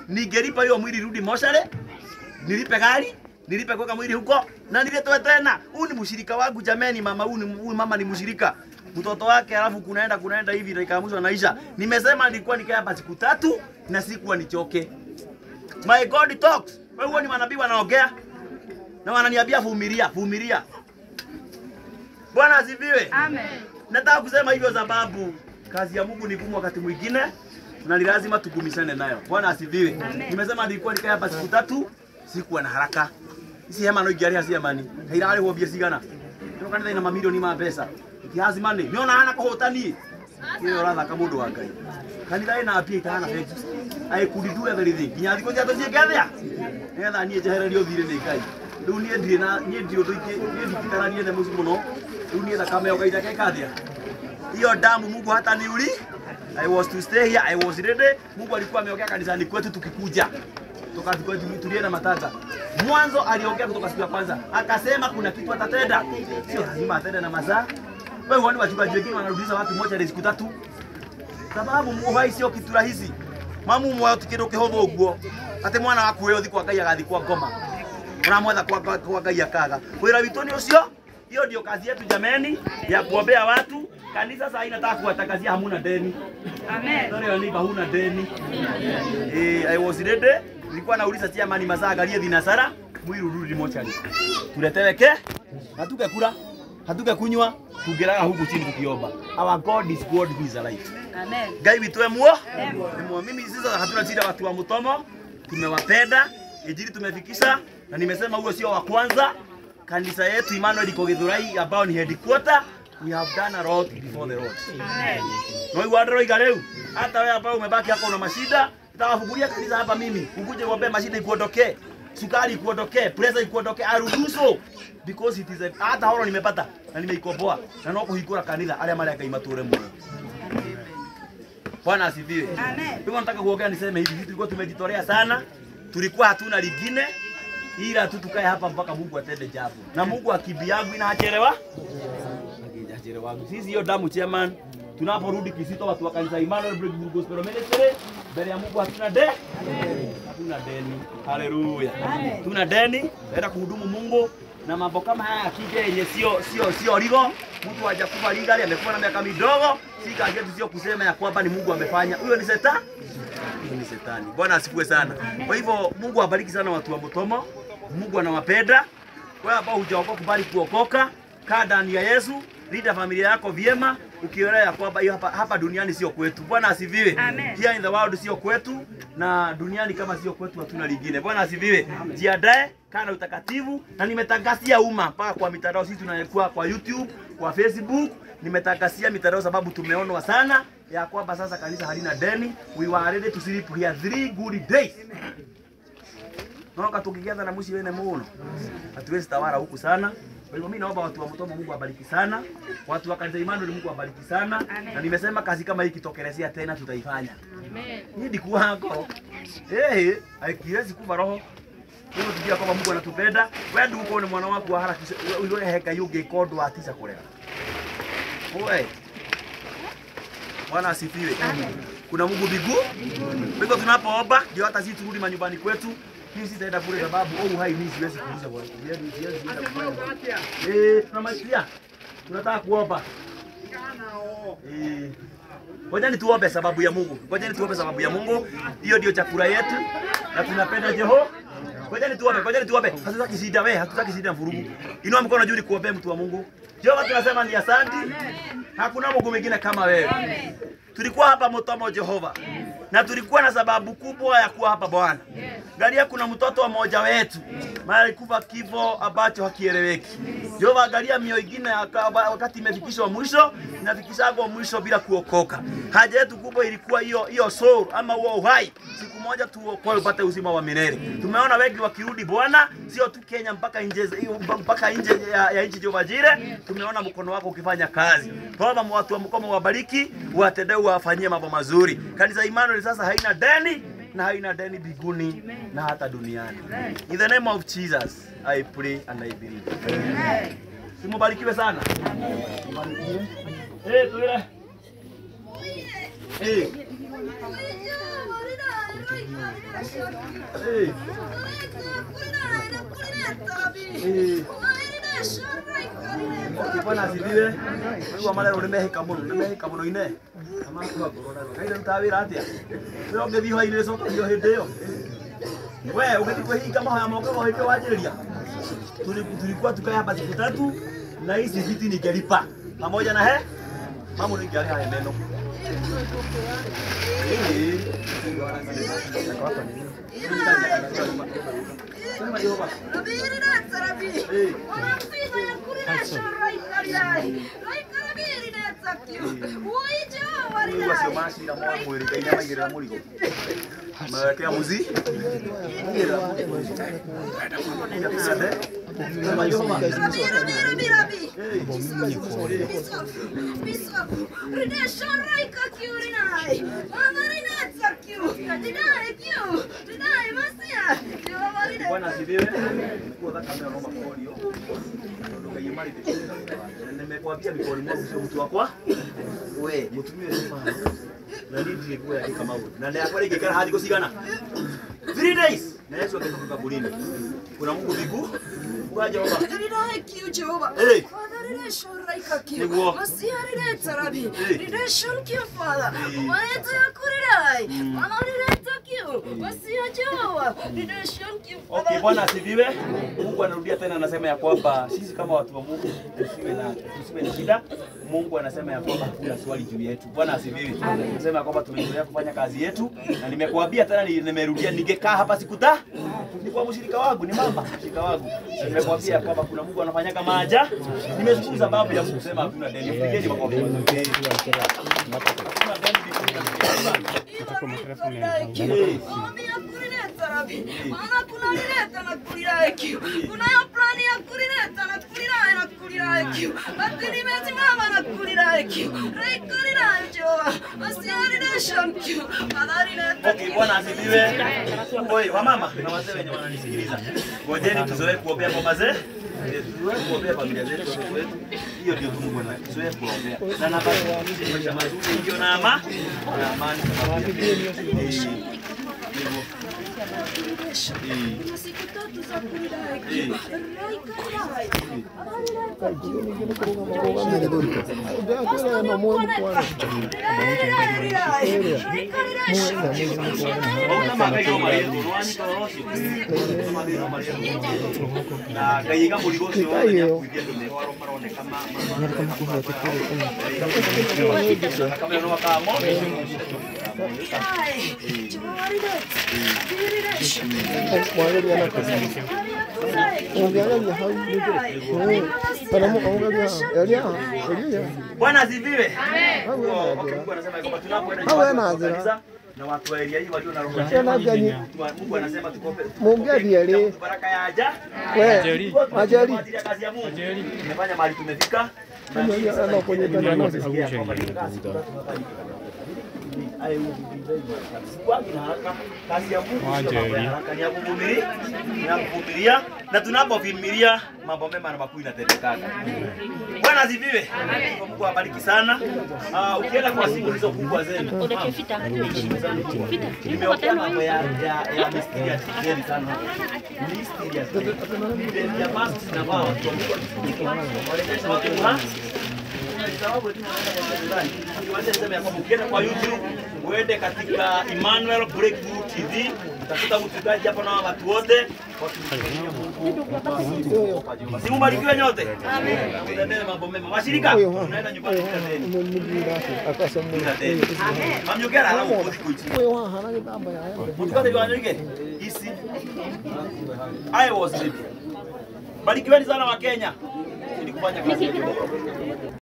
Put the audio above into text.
ningelipa hiyo mwili rudi moshare, nilipe gari, nilipe kuweka mwili huko na niletwe tena. Huyu ni mshirika wangu jameni, mama huyu ni huyu mama ni mshirika mtoto wake, alafu kunaenda kunaenda hivi dakika ya mwisho anaisha. Nimesema nilikuwa nikae hapa siku tatu na sikuwa nichoke. My God talks. Wewe huo ni manabii wanaongea na wananiambia vumilia, vumilia. Bwana asifiwe. Amen. Nataka kusema hivyo sababu kazi ya Mungu ni ngumu wakati mwingine na ni lazima tugumishane nayo. Bwana asifiwe. Amen. Nimesema nilikuwa nikae hapa siku tatu, sikuwa na haraka. Isi hema no igiari hasi amani. Hairare ho bia sigana. Ndio kanitha ina mamilioni ma pesa. Ikihazi mani, niona hana kuhotani. Kile ratha kama mundu wa Ngai. Kanitha ina apia itahana feki. I could do everything. Nginya thikũ cia tũciĩkethia. Nĩgetha niĩ njehererio thirĩ nĩ Ngai. Rĩu niĩ ndirĩ na niĩ ndirĩ ũndũ ingĩ niĩ ndikitaranie the mũci mũno. Rĩu niĩ thakame yo Ngai ndakeka atĩa hiyo damu Mungu hata niuli I was to stay here, I was ready. Mungu alikuwa ameongea kanisani kwetu tukikuja. Toka tukwetu tulie na matata. Mwanzo aliongea kutoka siku ya kwanza. Akasema kuna kitu atatenda. Sio lazima atende na masaa. Wewe huoni wachungaji wengine wanarudisha watu moja hadi siku tatu? Sababu muhai sio kitu rahisi. Mamu mwayo tikindo kihotho uguo. Ati mwana waku wewe thikwa Ngai agathi kwa ngoma. Unamwetha kwa, kwa, kwa Ngai akaga. Wira witũ nĩ ũcio. Hiyo ndio kazi yetu jameni ya kuombea watu. Kanisa sasa inataka kuwatangazia hamuna deni. Amen. Sorry wanipa huna deni. Eh, I was ready. Nilikuwa nauliza chairman masaa angalie vinasara mwili urudi mochari. Tuleteweke na tungekula, hatungekunywa, tungeraga huku chini tukiomba. Our God is God who is alive. Amen. Ngai witu emwo Emwo. emwo. Mimi sasa hatuna shida watu wa Mutomo, tumewapenda injili tumefikisha, na nimesema huo sio wa kwanza. Kanisa yetu Emmanuel iko Githurai ambao ni headquarter, we have done a lot before the Lord. Amen. Na wewe wadro iga leo. Hata wewe ambao umebaki hapo una mashida, nitawafungulia kanisa hapa mimi. Ukuje uombe mashida ikuondokee. Sukari ikuondokee, pressure ikuondokee, aruhusu because it is a, hata horo nimepata na nimeikomboa na no kuhingura kanitha aria maria Ngai mature muno. Bwana asifiwe. Amen. Hivyo nataka kuongea niseme hivi, sisi tulikuwa tumejitolea sana, tulikuwa hatuna lingine ila tu tukae hapa mpaka Mungu atende jambo, na Mungu akibiagu inachelewa hajachelewa. Sisi hiyo damu chairman, tunaporudi Kisito, watu wa kanisa Emmanuel Breakthrough Gospel Ministry, mbele ya Mungu hatuna de hatuna deni. Haleluya, Amen. tuna deni, naenda kuhudumu Mungu na mambo kama haya akija yenye sio sio sio ligo, mtu hajakufa legally, amekuwa na miaka midogo, si kazi yetu sio kusema ya kwamba ni Mungu amefanya. Huyo ni shetani huyo ni shetani. Bwana asifiwe sana. Kwa hivyo Mungu awabariki sana watu wa Mutomo. Mungu anawapenda. Wewe ambao hujaokoka kubali kuokoka, kaa ndani ya Yesu, linda familia yako vyema, ukielewa ya kwamba hiyo hapa, hapa duniani sio kwetu. Bwana asifiwe. Amen. Here in the world sio kwetu na duniani kama sio kwetu hatuna lingine. Bwana asifiwe. Jiandae, kaa na utakatifu na nimetangazia umma mpaka kwa mitandao sisi tunakuwa kwa YouTube, kwa Facebook, nimetangazia mitandao sababu tumeonwa sana ya kwamba sasa kanisa halina deni. We were ready to sleep here three good days. Naona tukigiana na mwishi wene muno. Hatuwezi tawala huku sana. Kwa hivyo mimi naomba watu wa Mutomo Mungu awabariki sana. Watu wa kanisa Emmanuel Mungu awabariki sana. Amen. Na nimesema kazi kama hii ikitokelezea tena tutaifanya. Amen. Hii ndikuwa hako. Eh, haikiwezi kuva roho. Hivyo tujua kwamba Mungu anatupenda. Wewe ndio uko ni mwana wako wa haraka wewe heka yuge kodo atisa kulega. Oe. Bwana asifiwe. Kuna Mungu mbinguni. Kwa hivyo tunapoomba ndio hata sisi turudi manyumbani kwetu. Mimi sitaenda kule sababu oh uhai mimi siwezi kuuliza bwana. Siwezi siwezi kuuliza kufanya. Eh, tunamalizia. Tunataka kuomba. Eh. Ngojeni tuombe sababu ya Mungu. Ngojeni tuombe sababu ya Mungu. Hiyo ndio chakula yetu na tunapenda Jeho. Ngojeni tuombe, ngojeni tuombe. Hatutaki shida wewe, hatutaki shida vurugu. Inua mkono juu nikuombee mtu wa Mungu. Jehova tunasema ni asante. Hakuna Mungu mwingine kama wewe. Tulikuwa hapa Mutomo Jehova. Na tulikuwa na sababu kubwa ya kuwa hapa Bwana. Angalia kuna mtoto mmoja wetu mara alikufa kifo ambacho hakieleweki. Jehova, angalia mioyo ingine aka- wakati imefikishwa mwisho, inafikishagwa mwisho bila kuokoka. Haja yetu kubwa ilikuwa hiyo hiyo soul ama huo uhai, siku moja tuokoe upate uzima wa milele. Tumeona wengi wakirudi Bwana, sio tu Kenya, mpaka nje mpaka nje ya, ya nchi Jehova Jire, tumeona mkono wako ukifanya kazi. Baba, watu wa mkomo wabariki, watendee, wafanyie mambo mazuri. Kanisa Emmanuel sasa haina deni na haina deni biguni na hata duniani. In the name of Jesus, I pray and I believe. Simubarikiwe sana. Mubarikiwe. Eh, tuile. Eh. Eh. Eh. Okay, bwana asifiwe. Mungu amalero nimehika muno, nimehika muno ine. Ama kwa corona. Kaida mtawira atia. Wewe ungethi ho ile soka hiyo hende yo. Wewe ungethi kwa hii kama haya moko hende wajiria. Tulikuwa tukaya hapa siku tatu na hizi viti ningelipa pamoja na he mambo ningealia haya neno. Eh. Sema Jehova. Eh. Mungu acio macira mwa mwĩrĩ Ngai nĩamaigĩrĩra mũrigo magekea muzi Sema Jehova. Bwana asifiwe. Nikuwa thakame ya Roma polio. Ndũkaimarĩte. Nimekwambia mikoni mwangu sio mtu wakwa. We, mutumie sema. Na nini ndiye kwa yakika maũndũ. Na ndio yakwa ingĩkara hadi kusigana. 3 days. Na Yesu akatoka kaburini. Kuna Mungu mbingu. Kwa Jehova. Hey. Niguo. Okay, Bwana asifiwe. Mungu anarudia tena anasema ya kwamba sisi kama watu wa Mungu tusiwe na tusiwe na shida. Mungu anasema ya kwamba hakuna swali juu yetu. Bwana asifiwe. Anasema ya kwamba tumeendelea kufanya kazi yetu na nimekuambia tena ni- nimerudia ningekaa hapa siku ta ni kwa mshirika wangu ni mama mshirika wangu. Na nimekuambia ya kwamba kuna Mungu anafanyaga maaja. Nimezungumza sababu ya kusema hakuna deni. Pigeni makofi. Hakuna deni. kunayo plani ya kulileta na kulilaya na kulilaya kio lakini imesimama na kulilaya kio reikulilaya joa asiarilation kio adalileta Okay, Bwana asifiwe. Oi, wamama na wazee wenye wananisikiliza. Ngojeni tuzoee kuombea kwa mazee. Eh, Tuzoee kuombea familia zetu watoto wetu. Hiyo ndio tu Mungu anataka. Tuzoee kuombea. Na nafasi maisha mazuri ndio na ama na amani sababu ya Eh, hivyo. Eh, siku tatu za kulilaya eh. kio reikulilaya Ona magaio marĩa rwanyita rũcio. Mathĩna marĩa na Ngai ga mũrigo ũcio wothe nĩakuithia thĩinĩ wao maroneka ma kamera no makamo Ungeangalia hau ndio. Kana mko angalia elia elia. Bwana asifiwe. Hau Oh, yana okay, njira. Mungu anasema kwamba tunapoenda Hau nyumbani yana kwa njira. kanisa, na watu wa eria hii walio na roho Tena njema. gani? Mungu anasema tukope Muongea ali. baraka ya aja. We, Ajali. ajali. kazi ya Mungu. Tumefanya mahali tumefika. Na Kama sisi ya- sasa ana kwenye hivi tanda nasi. tumesikia kwamba ni kazi tunafanya. I will be very much. Sikuwagi na haraka. Kazi ya Mungu sio mambo ya haraka, ni ya kuvumilia, ni ya kuvumilia na tunapovumilia mambo mema na makuu inatendekana. Bwana asifiwe. Mungu awabariki sana. Ah, ukienda kwa simu hizo kubwa zenu. Nimeongea mambo ya ya ya mysterious very sana. Mysterious. Ile ya mask na wao watu wa Mungu. Wanaonyesha watu wa sababu tu niwaambie niseme ya kwamba ukienda kwa YouTube uende katika Emmanuel Breakthrough TV utakuta mchungaji hapa na watu wote wakimtumikia Mungu. Si mubarikiwe nyote. Mtendee mambo mema. Washirika tunaenda nyumbani tutateni. Mumujira akasa mu. Tutateni. Mamnyokera alamu kodi kuichi. Wewe wa hana kitamba ya. Mtukate kwa nyike. Isi. I was ready. Barikiweni sana wa Kenya. Ili kufanya kazi ya Mungu.